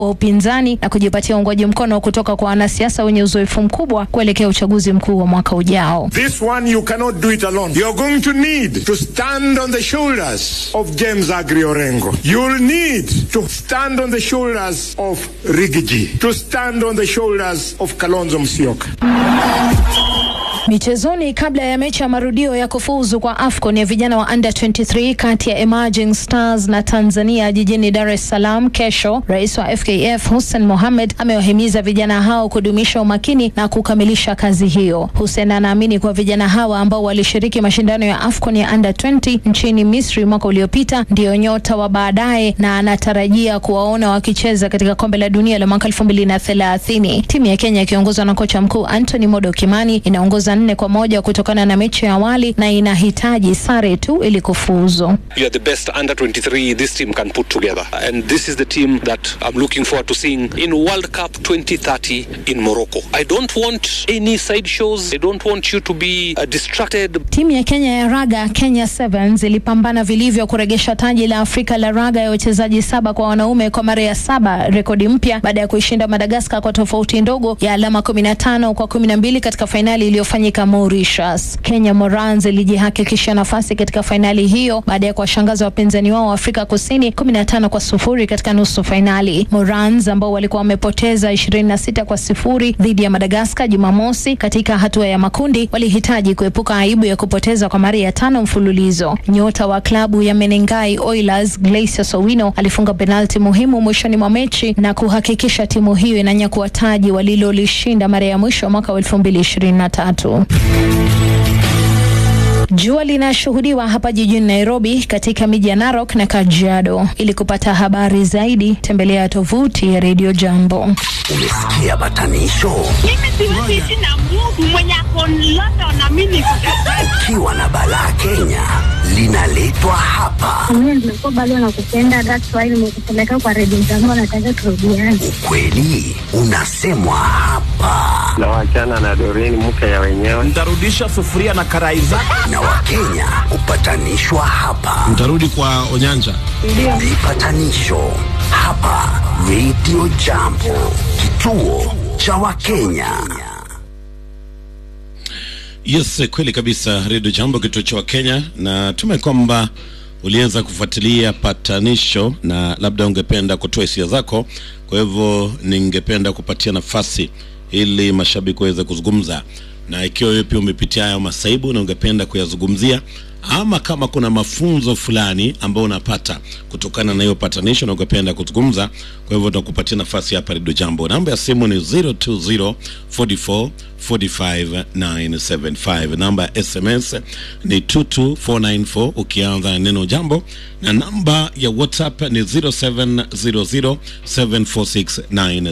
wa upinzani na kujipatia uungwaji mkono kutoka kwa wanasiasa wenye uzoefu mkubwa kuelekea uchaguzi mkuu wa mwaka ujao. This one you cannot do it alone. You're going to need to stand on the shoulders of James Agri Orengo. You'll need to stand on the shoulders of Rigiji, to stand on the shoulders of Kalonzo Musyoka. Michezoni, kabla ya mechi ya marudio ya kufuzu kwa AFCON ya vijana wa under 23 kati ya Emerging Stars na Tanzania jijini Dar es Salaam kesho, rais wa FKF Hussein Mohamed amewahimiza vijana hao kudumisha umakini na kukamilisha kazi hiyo. Hussein anaamini kuwa vijana hawa ambao walishiriki mashindano ya AFCON ya under 20 nchini Misri mwaka uliopita ndio nyota wa baadaye na anatarajia kuwaona wakicheza katika kombe la dunia la mwaka 2030. Timu ya Kenya ikiongozwa na kocha mkuu Anthony Modo Kimani inaongoza nne kwa moja kutokana na mechi ya awali na inahitaji sare tu ili kufuzu. You are the best under 23 this team can put together. And this is the team that I'm looking forward to seeing in World Cup 2030 in Morocco. I don't want any side shows. I don't want you to be uh, distracted. Timu ya Kenya ya raga Kenya Sevens ilipambana vilivyo kuregesha taji la Afrika la raga ya wachezaji saba kwa wanaume kwa mara ya saba, rekodi mpya baada ya kuishinda Madagaskar kwa tofauti ndogo ya alama 15 kwa 12 katika fainali iliyofanyika Mauritius. Kenya Morans ilijihakikishia nafasi katika fainali hiyo baada ya kuwashangaza wapinzani wao wa Afrika Kusini 15 kwa sufuri katika nusu fainali. Morans ambao walikuwa wamepoteza 26 kwa sifuri dhidi ya Madagaskar Jumamosi katika hatua ya makundi walihitaji kuepuka aibu ya kupoteza kwa mara ya tano mfululizo. Nyota wa klabu ya Menengai Oilers Glacier Sowino alifunga penalti muhimu mwishoni mwa mechi na kuhakikisha timu hiyo inanyakua taji walilolishinda mara ya mwisho mwaka wa 2023. Jua linashuhudiwa hapa jijini Nairobi, katika miji ya Narok na Kajiado. Ili kupata habari zaidi, tembelea tovuti ya Radio Jambo. Umesikia batanisho? Mimi siwezi ishi na Mungu mwenye ako London na mimi niko Ukiwa na balaa Kenya linaletwa hapa. Mimi nimekuwa bado nakupenda, that's why nimekupeleka kwa redio zangu, nataka turudiane. Ukweli unasemwa hapa, na wachana na Doreen mke ya wenyewe. Ntarudisha sufuria na karai zako. na Wakenya hupatanishwa hapa. Mtarudi kwa Onyanja. Vipatanisho hapa Radio Jambo, kituo cha Wakenya. Yes, kweli kabisa, Redio Jambo, kituo cha Wakenya, na tume kwamba uliweza kufuatilia patanisho na labda ungependa kutoa hisia zako. Kwa hivyo ningependa kupatia nafasi ili mashabiki waweze kuzungumza, na ikiwa wewe pia umepitia hayo masaibu na ungependa kuyazungumzia ama kama kuna mafunzo fulani ambayo unapata kutokana na hiyo patanisho na ungependa kuzungumza, kwa hivyo tunakupatia nafasi hapa Redio Jambo. Namba ya simu ni 020 44 45 975. Namba ya SMS ni 22494 ukianza na neno jambo, na namba ya WhatsApp ni 0700 746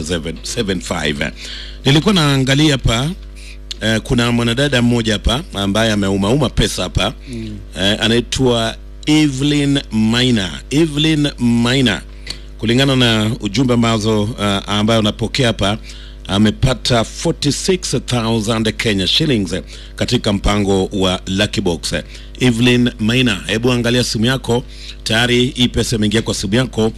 975. Nilikuwa naangalia hapa Eh, kuna mwanadada mmoja hapa ambaye ameumauma pesa hapa mm. eh, anaitwa Evelyn Maina. Evelyn Maina, kulingana na ujumbe ambazo uh, ambayo unapokea hapa amepata 46000 Kenya shillings eh, katika mpango wa Lucky Box. Evelyn Maina, hebu angalia simu yako, tayari hii pesa imeingia kwa simu yako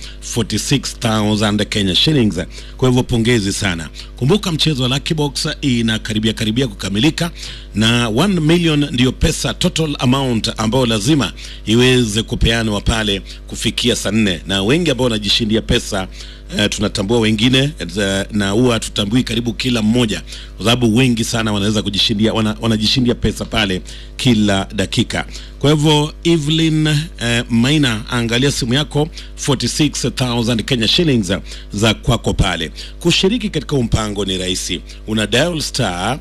46000 Kenya shillings. Kwa hivyo pongezi sana. Kumbuka mchezo wa Lucky Box inakaribia karibia kukamilika na 1 million ndiyo pesa total amount ambayo lazima iweze kupeanwa pale kufikia saa nne, na wengi ambao wanajishindia pesa Uh, tunatambua wengine uh, na huwa tutambui karibu kila mmoja, kwa sababu wengi sana wanaweza kujishindia wana, wanajishindia pesa pale kila dakika. Kwa hivyo Evelyn uh, Maina, angalia simu yako 46000 Kenya shillings za kwako pale. Kushiriki katika mpango ni rahisi, una dial star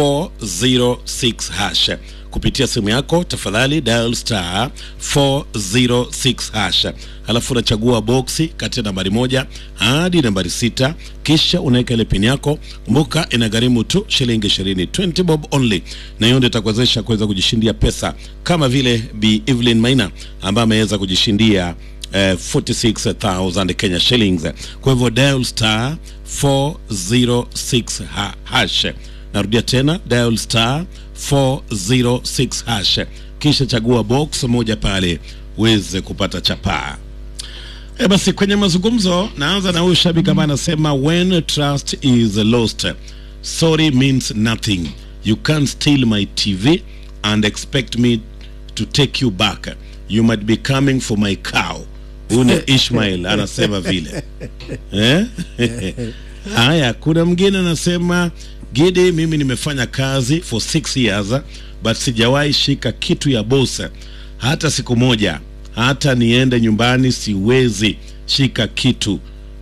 406 hash kupitia simu yako, tafadhali dial star 406 hash, halafu unachagua boksi kati ya nambari moja hadi nambari sita, kisha unaweka ile pin yako. Kumbuka inagharimu tu shilingi 20, 20 bob only, na hiyo ndio itakuwezesha kuweza kujishindia pesa kama vile Bi Evelyn Maina ambaye ameweza kujishindia eh, 46000 Kenya shillings. Kwa hivyo dial star 406 ha hash narudia tena dial star 406 hash kisha chagua box moja pale uweze kupata chapaa E basi kwenye mazungumzo naanza na huyu shabiki ambaye anasema when trust is lost sorry means nothing you can't steal my tv and expect me to take you back you might be coming for my cow huyu ni ishmael anasema vile eh? haya kuna mwingine anasema gidi mimi nimefanya kazi for six years but sijawahi shika kitu ya bosa hata siku moja hata niende nyumbani siwezi shika kitu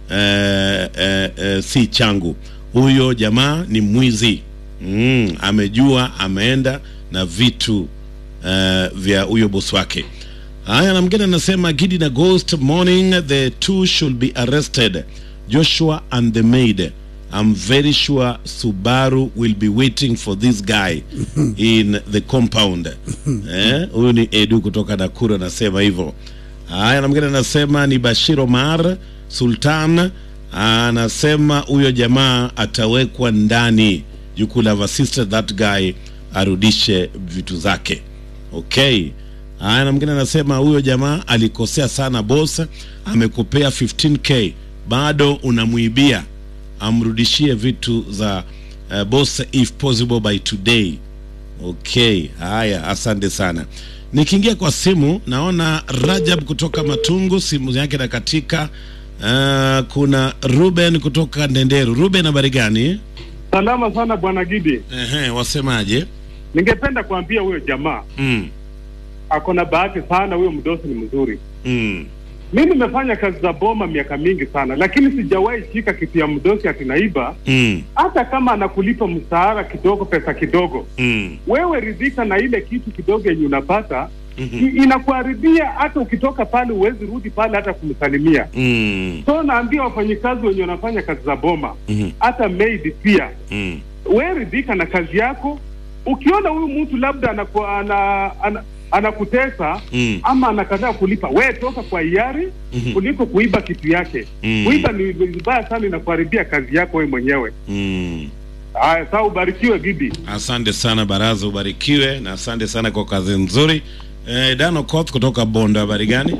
eh, eh, eh, si changu huyo jamaa ni mwizi mm, amejua ameenda na vitu eh, vya huyo bosi wake haya na mgine anasema gidi na ghost morning the two should be arrested joshua and the maid i'm very sure subaru will be waiting for this guy in the compound eh, huyu ni edu kutoka nakuru anasema hivyo haya na mgine anasema ni bashir omar sultan anasema huyo jamaa atawekwa ndani you could have assisted that guy arudishe vitu zake okay haya na mwingine anasema huyo jamaa alikosea sana boss amekupea 15k bado unamwibia amrudishie vitu za uh, boss if possible by today okay haya asante sana nikiingia kwa simu naona rajab kutoka matungu simu yake na katika uh, kuna ruben kutoka ndenderu ruben habari gani Salama sana bwana Gidi, Ehe, wasemaje ningependa kuambia huyo jamaa mm, ako na bahati sana, huyo mdosi ni mzuri. mm, Mi nimefanya kazi za boma miaka mingi sana, lakini sijawahi shika kitu ya mdosi akinaiba, mm, hata kama anakulipa mshahara kidogo, pesa kidogo, mm, wewe ridhika na ile kitu kidogo yenye unapata mhm, I- inakuharibia. Hata ukitoka pale huwezi rudi pale hata kumsalimia. mm, So naambia wafanyikazi wenye wanafanya kazi za boma, mhm, hata maid pia mm, we ridhika na kazi yako. Ukiona huyu mtu labda anaku, ana, ana, anakutesa mm, ama anakataa kulipa, we toka kwa hiari Mhm. kuliko kuiba kitu yake. Mm. Kuiba ni vibaya sana, inakuharibia kazi yako we mwenyewe. mm. Haya, saa ubarikiwe Gidi. asante sana baraza ubarikiwe na asante sana kwa kazi nzuri eh, dano koth kutoka bondo habari gani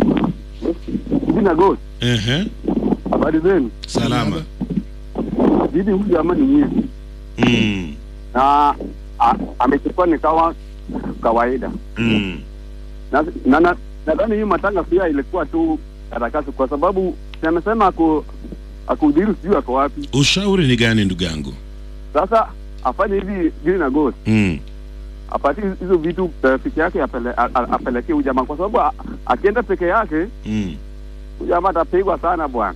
Jina Ghost, Ehe, habari zenu? salama Bibi huyu jamaa ni mwizi mm, na a- amechukua ni kawa kawaida mm, na na- na- nadhani hii matanga pia ilikuwa tu karakasi, kwa sababu si amesema aku akudhiri sijui ako wapi. ushauri ni gani ndugu yangu Sasa afanye hivi Gili na Ghost, mm, apatie hizo vitu rafiki yake apele, a- a- apelekee huyu jamaa, kwa sababu a- akienda peke yake mm. huyu jamaa atapigwa sana bwana.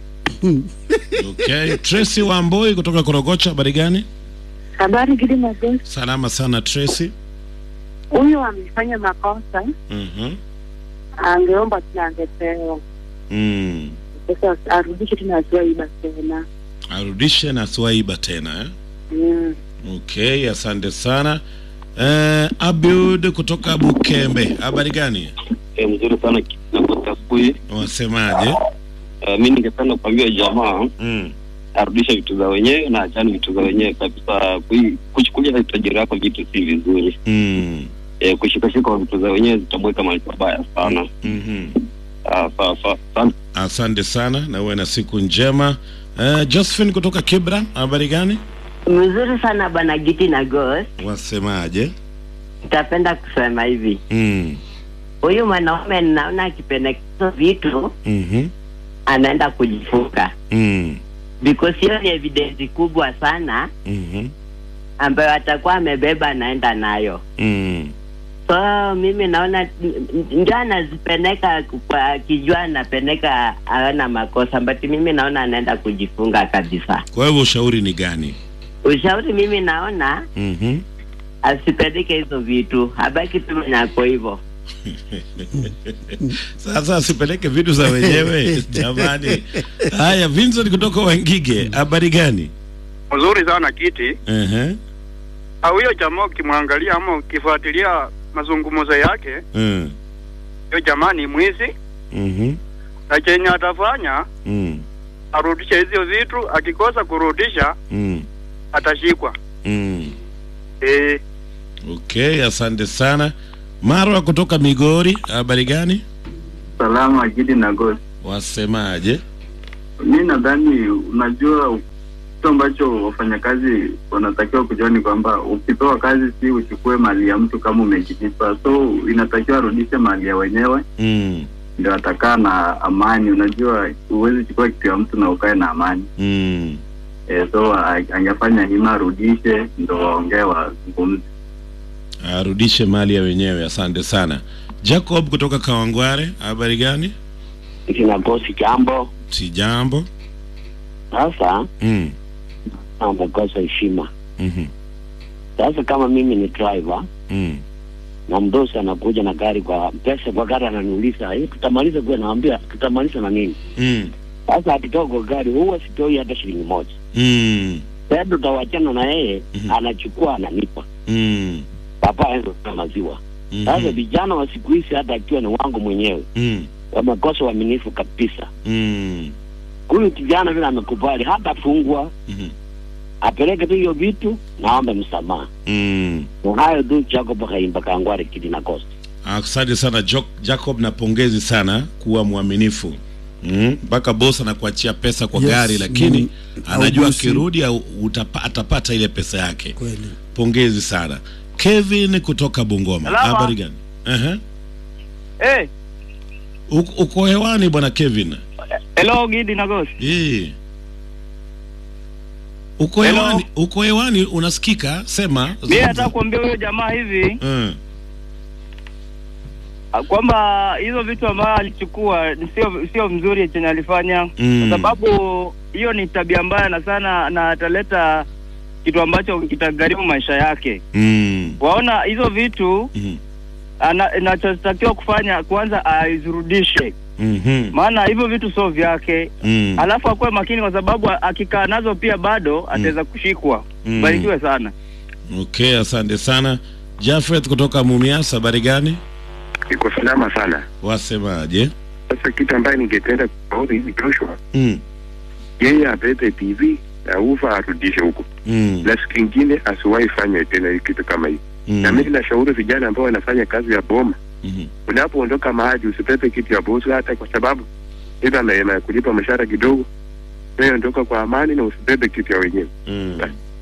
okay tracy wamboi kutoka korogocha habari gani Habari Gidi Magosi, salama sana tracy huyu amefanya makosa, Mhm, angeomba tena angepewa mm. sasa, arudishe tena asiwaiba tena. arudishe na siwaiba tena eh? Mm. okay asante sana eh, abud kutoka bukembe habari gani Eh, mzuri sana nakosa asubuhi. wasemaje Uh, mi ningependa kuambia jamaa mm. arudishe vitu za wenyewe na achane vitu za wenyewe kabisa. Kui- Kuchukulia tajiri yako vitu si vizuri. Mm. Eh, kushikashika vitu za wenyewe zitamweka mahali pabaya sana. Mm-hmm. Ah, sawa sawa. Asante. asante sana na uwe na siku njema eh, josephine kutoka kibra habari gani Mzuri sana bwana Giti na Ghost. wasemaje Nitapenda kusema hivi, mm. huyu mwanaume ninaona akipendekeza vitu mm-hmm. anaenda kujifunga, mm. because hiyo ni evidence kubwa sana mm-hmm. ambayo atakuwa amebeba anaenda nayo. mm. So mimi naona n- n- ndio anazipeleka kwa akijua anapeleka hawana makosa, but mimi naona anaenda kujifunga kabisa. kwa hivyo ushauri ni gani Ushauri mimi naona mm-hmm. asipeleke hizo vitu, abaki tu mwenye ako hivyo. sasa asipeleke vitu za wenyewe jamani haya vincent kutoka wangige habari gani mzuri sana kiti uh-huh. Ah, huyo jamaa ukimwangalia ama ukifuatilia mazungumzo yake mm. huyo jamaa ni mwizi mm-hmm. na chenye atafanya mm. arudishe hizo vitu akikosa kurudisha mm. atashikwa mm. e, okay asante sana marwa kutoka migori habari gani Salama Gidi na Ghost. wasemaje? Mi nadhani unajua kitu ambacho wafanyakazi wanatakiwa kujua ni kwamba ukipewa kazi si uchukue mali ya mtu kama umekilipa, so inatakiwa arudishe mali ya wenyewe Mm. ndio atakaa na amani. Unajua huwezi chukua kitu ya mtu na ukae na amani Mm. e, so a- angefanya hima arudishe ndo waongee wazungumze. Arudishe mali ya wenyewe. Asante sana. Jacob kutoka Kawangware, habari gani? kinakosi jambo Si jambo. sasa Mm. amekosa heshima Mhm. sasa kama mimi ni driver Mm. na mdosi anakuja na gari kwa pesa kwa gari ananiuliza "Eh, tutamaliza kuwa naambia tutamaliza na nini Mm. sasa akitoka kwa gari huwa sitoi hata shilingi moja Mm. sasa tutawachana na yeye anachukua ananipa Mm. papa aenda na maziwa sasa vijana wa siku hizi hata akiwa ni wangu mwenyewe Mm. wamekosa uaminifu kabisa Mm. huyu kijana vile amekubali hata fungwa Mhm. apeleke tu hiyo vitu naombe msamaha Mm. na hayo tu Jacob Kaimba Kangware Kidina Coast Asante sana Jo- Jacob, na pongezi sana kuwa mwaminifu Mm, mpaka boss anakuachia pesa kwa Yes, gari lakini mm, anajua haugusi. akirudi au utapa, atapata ile pesa yake. Kweli. Pongezi sana. Kevin kutoka Bungoma, Salama. habari gani? uh Eh, Uko, uko hewani bwana Kevin? hello Gidi na Ghost. Eh. Uko Hello. hewani, uko hewani unasikika? Sema. Mimi nataka kuambia huyo jamaa hivi Mm. ah, kwamba hizo vitu ambayo alichukua ni sio sio mzuri chenye alifanya Mm. kwa sababu hiyo ni tabia mbaya na sana na ataleta kitu ambacho kitagharimu maisha yake. Mm. Waona hizo vitu Mhm. ana- inachotakiwa kufanya kwanza aizirudishe, Mhm. maana hivyo vitu sio vyake. Mm. Alafu akuwe makini, kwa sababu akikaa nazo pia bado ataweza kushikwa. Mm. Barikiwe sana. Okay, asante sana. Jafet kutoka Mumias, habari gani? Iko salama sana. Wasemaje? Sasa kitu ambaye ningependa kuona hivi Joshua, Mm. yeye abebe TV na ufa arudishe huko, Mm. na siku ingine asiwahi fanya tena hii kitu kama hii. Mm. Na mimi nashauri vijana ambao wanafanya kazi ya boma, Mhm. unapoondoka mahali usibebe kitu ya bosi, hata kwa sababu ila na na kulipa mshahara kidogo. Wewe ondoka kwa amani na usibebe kitu ya wenyewe. Mm.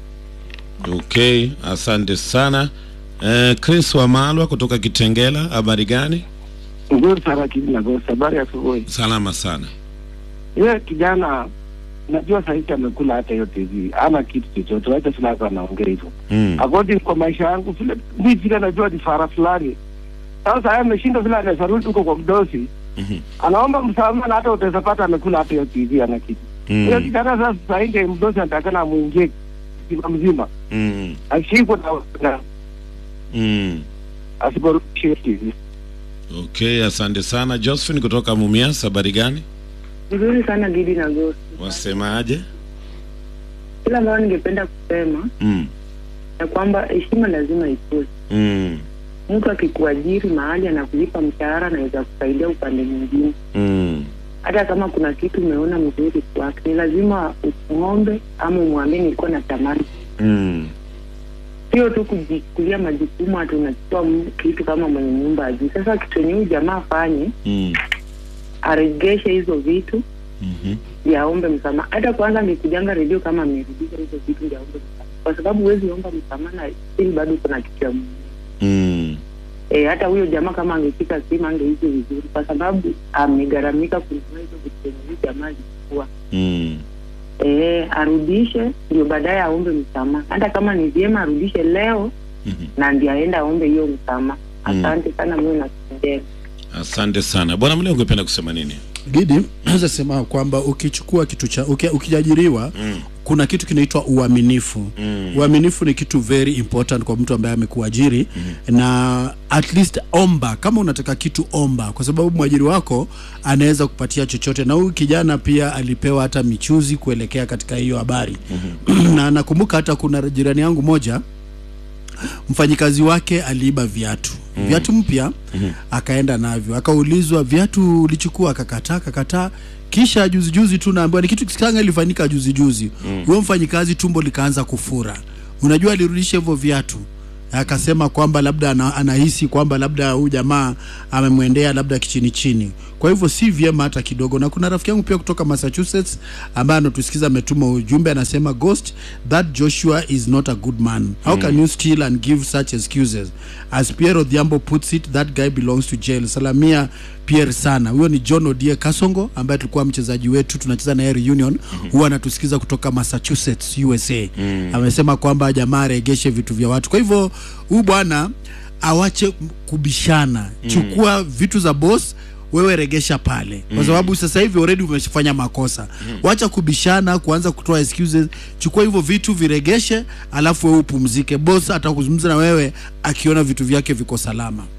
Okay, asante sana. Eh, Chris Wamalwa kutoka Kitengela, habari gani? Nzuri sana Kidina Ghost, habari ya asubuhi. Salama sana. Yeye kijana najua sahizi amekula hata hiyo TV, ana kitu chochote, wacha fulani anaongea hivyo. Mm. According kwa maisha yangu vile mi vile najua ni fara fulani. Sasa yeye ameshinda vile anaweza rudi huko kwa mdosi, Mhm. anaomba msamaha na hata utaweza pata amekula hata hiyo TV ana kitu. Mm. Hiyo kijana sasa sasa nje mdosi anatakana amuingie mzima mzima. Mm. Ashikwe na, na Mm. asiporudishe hiyo TV. Okay, asante sana. Josephine kutoka Mumias, habari gani? Nzuri sana Gidi na Ghost. Wasemaje? Kila ambayo ningependa kusema Mm. ya kwamba heshima lazima ikuwe. Mm. Mtu akikuajiri mahali anakulipa mshahara, anaweza kusaidia upande mwingine. Mm. Hata kama kuna kitu umeona mzuri kwake, ni lazima umwombe ama umwambie nilikuwa natamani. Mm. Sio tu kujichukulia majukumu, hati unachukua m- kitu kama mwenye nyumba ajui. Sasa kitu yenye huyu jamaa afanye, Mm. aregeshe hizo vitu Mhm. yaombe msamaha. Hata kwanza angekujanga redio kama amerudisha hizo vitu yaombe msamaha, kwa sababu huwezi omba msamaha na still bado kuna kitu ya Mungu. Mm. E, hata huyo jamaa kama angeshika simu angeishi vizuri, kwa sababu amegharamika kununua hizo vitu zenye huyu jamaa alichukua. Mm. E, arudishe ndio baadaye aombe msamaha. Hata kama ni vyema arudishe leo na ndio aende aombe hiyo msamaha. Asante sana, mimi nakupendea. Asante sana. Bwana Mle, ungependa kusema nini? Gidi, naweza sema kwamba ukichukua kitu cha uki, ukiajiriwa Mm. kuna kitu kinaitwa uaminifu. Mm. Uaminifu ni kitu very important kwa mtu ambaye amekuajiri na at least omba, kama unataka kitu omba, kwa sababu mwajiri wako anaweza kupatia chochote, na huyu kijana pia alipewa hata michuzi kuelekea katika hiyo habari na nakumbuka hata kuna jirani yangu moja mfanyikazi wake aliiba viatu Mm. viatu mpya Mhm. akaenda navyo akaulizwa viatu ulichukua akakataa akakataa kisha juzi juzi tu naambiwa ni kitu kitanga ilifanyika juzi juzi Mm. huyo mfanyikazi tumbo likaanza kufura unajua alirudisha hivyo viatu akasema kwamba labda ana, anahisi kwamba labda huyu jamaa amemwendea labda kichini chini kwa hivyo si vyema hata kidogo na kuna rafiki yangu pia kutoka massachusetts ambaye anatusikiza ametuma ujumbe anasema ghost that joshua is not a good man how Mm. can you steal and give such excuses as pierre odhiambo puts it that guy belongs to jail salamia pierre sana huyo ni john odie kasongo ambaye tulikuwa mchezaji wetu tunacheza na yeye reunion huwa anatusikiza kutoka massachusetts usa Mm. amesema kwamba jamaa aregeshe vitu vya watu kwa hivyo huyu bwana awache kubishana Mm. chukua vitu za boss wewe regesha pale kwa Mm. sababu sasa hivi already umefanya makosa wacha kubishana kuanza kutoa excuses chukua hivyo vitu viregeshe alafu wewe upumzike boss atakuzungumza na wewe akiona vitu vyake viko salama